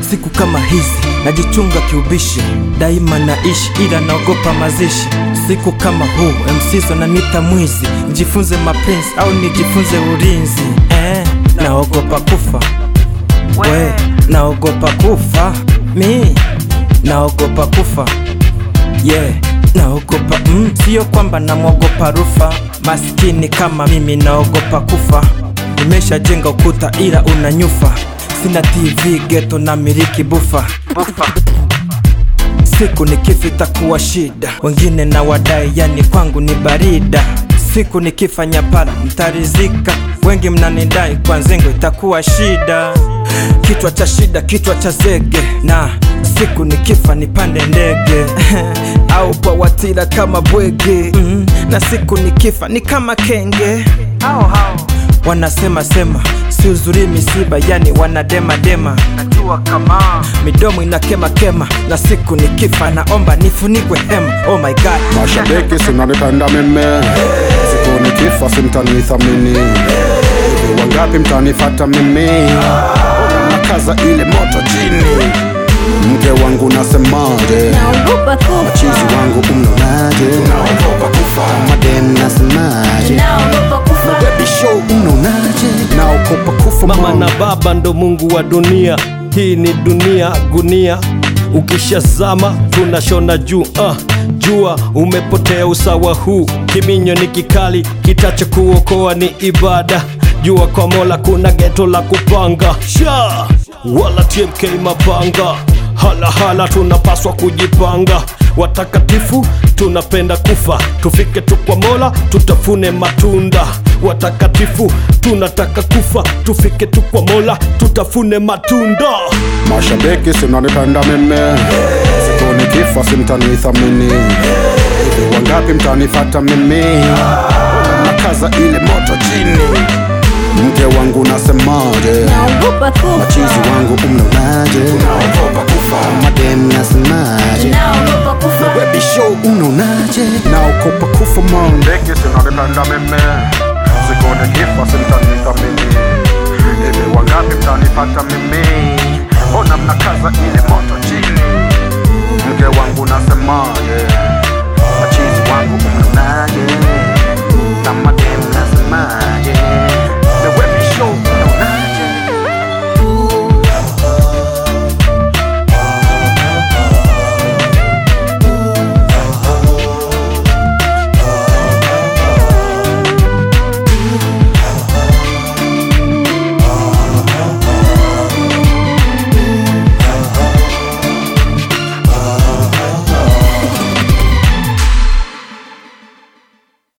siku kama hizi najichunga kiubishi, daima naishi ila naogopa mazishi. Siku kama huu MCs wananiita mwizi, nijifunze mapenzi au nijifunze ulinzi eh, naogopa kufa we, naogopa kufa mi, naogopa kufa yeah, naogopa mm, sio kwamba namwogopa rufa, maskini kama mimi naogopa kufa. Nimeshajenga ukuta ila unanyufa, sina TV geto na miliki bufa, bufa. Siku nikifa itakuwa shida, wengine na wadai, yani kwangu ni barida. Siku nikifanya pala mtarizika, wengi mnanidai, kwa nzengo itakuwa shida. Kichwa cha shida, kichwa cha zege, na siku nikifa nipande ndege au kwa watira kama bwege mm, na siku nikifa ni kama kenge wanasema sema si uzuri misiba, yani wanadema dema, najua kama midomo inakema kema, na siku nikifa naomba nifunikwe hema. Oh my god, Mashabiki sinanipenda mimi, siku nikifa simtanithamini. Hivi wangapi mtanifata mimi? Nakaza ile moto chini. Mke wangu nasemaje? Naogopa Chizi kufa, wangu umnonaje? Naogopa kufa. Madem nasemaje? naogopa kufa, Baby show umnonaje? Naogopa kufa Mama mama. na baba ndo Mungu wa dunia, hii ni dunia gunia. Ukishazama tunashona juu uh, jua umepotea usawa huu. Kiminyo ni kikali, kitacho kuokoa ni ibada. Jua kwa Mola kuna geto la kupanga sha wala TMK mapanga hala hala, tunapaswa kujipanga. Watakatifu tunapenda kufa, tufike tu kwa Mola tutafune matunda. Watakatifu tunataka kufa, tufike tu kwa Mola tutafune matunda. Mashabiki sinanipenda mimi, siku nikifa simtanithamini. Hivi wangapi mtanifata mimi? Nakaza ile moto chini. Mke wangu nasemaje? naogopa Machizi kufa, wangu umnonaje? Naogopa kufa. Madem nasemaje? naogopa kufa, Baby show unaonaje? Naogopa kufa man. Mashabiki sinanipenda mimi, siku nikifa simtanithamini. Hivi wangapi mtanifata mimi? Mbona mnakaza ile moto chini? Mke wangu nasemaje?